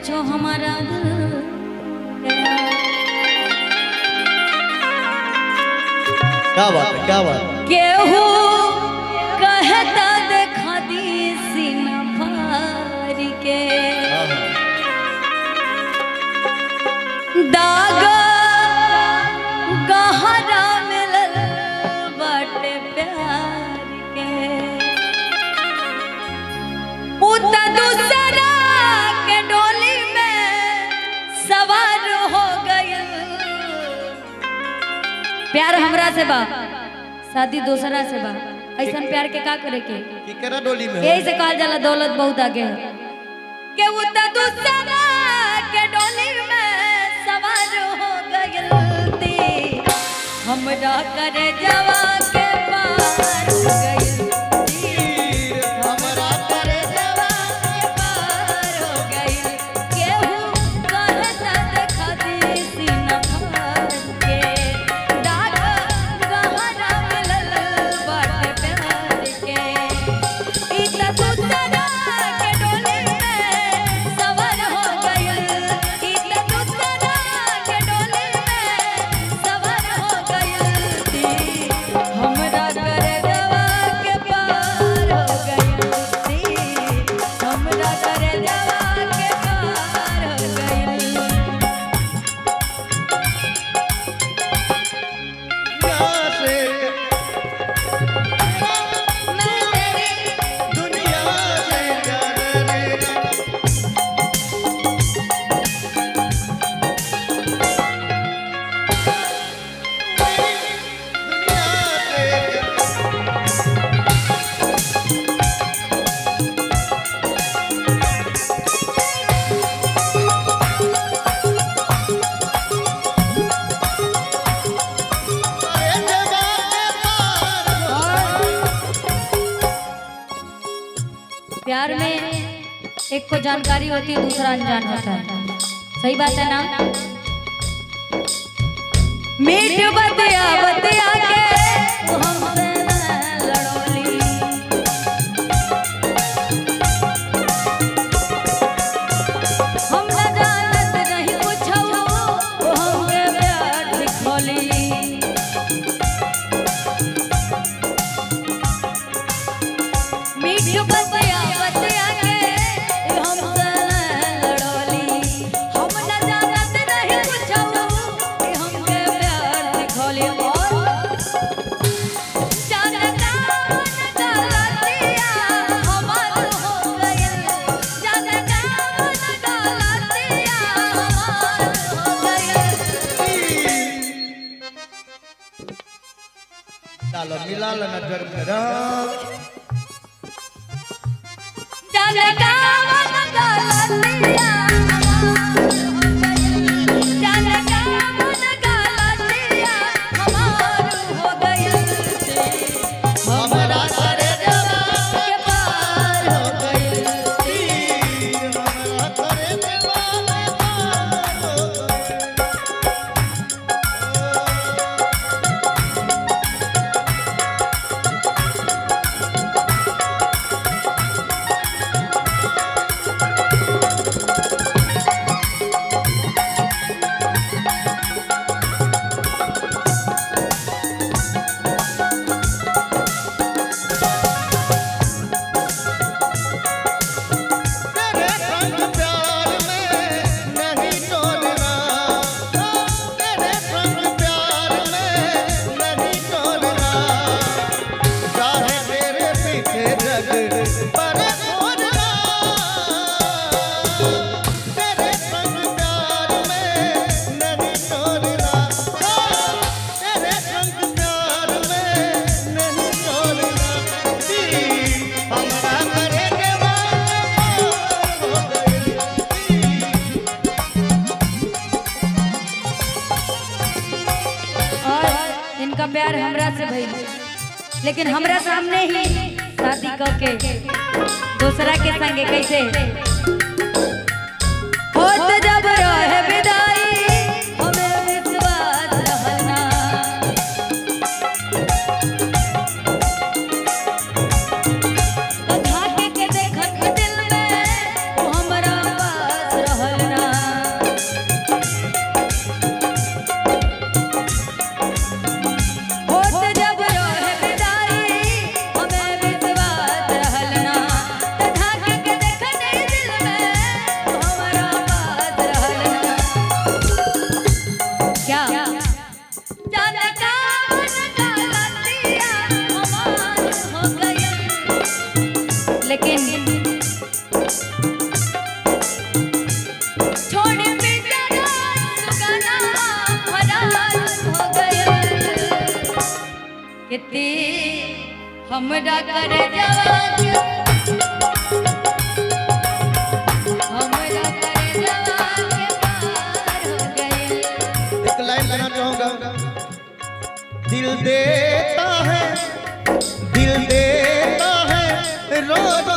पूछो हमारा दिल क्या बात है क्या बात है केहू कहता देखा दी सीना फार के हाँ, हाँ। दाग गहरा मिलल बाटे प्यार के पुत दूसरा के डोली में सवार हो गइल प्यार हमरा से बा शादी दूसरा से बा ऐसा प्यार के का करे के केकरा डोली में हो? यही से कहल जाला दौलत बहुत आगे है के वो त दूसरा के डोली में सवार हो गइलती हमरा करे जवा के पार हो गइलती हमरा करे जवा के पार हो गइल केहू कहता देखा दी सीना फाड़ के दाग गहरा मिलल बाटे प्यार के ई त दूसरा के डोली में सवार हो गइल ई त दूसरा के डोली में सवार हो गइल ती हमरा करे जवा के पार हो गइल ती हमरा करे जवा के पार हो गइल यहाँ से मैं तेरी दुनिया से जाने दुनिया से अरे जवाने पार प्यार में एक को जानकारी होती है दूसरा अनजान होता है सही बात है ना मीठ बतिया बतिया के तू हमसे न लड़ोली हम न जानत नहीं कुछ वो हमके प्यार दिखोली मीठ बतिया बतिया के हमसे लड़ोली हम न जानत नहीं कुछ कि हमके प्यार दिखोली और जानता मन गलतिया हमार हो गइल जानता मन गलतिया हमार हो गइल डालो मिला लो नजर में राम जानता मन गलतिया जानता मन गलतिया हमार हो गइल हमारा करे के पार हो गइल हमारा करे दीवाने पार हो गए। तेरे संग प्यार में नहीं तोड़ना तेरे संग प्यार में नहीं तोड़ना चाहे तेरे पीछे जग पर छोड़ना तेरे संग प्यार में नहीं तोड़ना तेरे संग प्यार में नहीं तोड़ना हमरा करे दीवाना हो गइल और इनका प्यार हमरा से भइल लेकिन हमरा सामने ही शादी क के दूसरा के संगे कैसे होत जब रहे विदाई हमें विश्वास रहना तो झाके के देखत दिल में वो हमरा पास रहल ते हमरा कर जवा के हमरा कर जवा के पार हो गए एक लाइन गाना चाहूंगा दिल देता है दिल देता है रो रो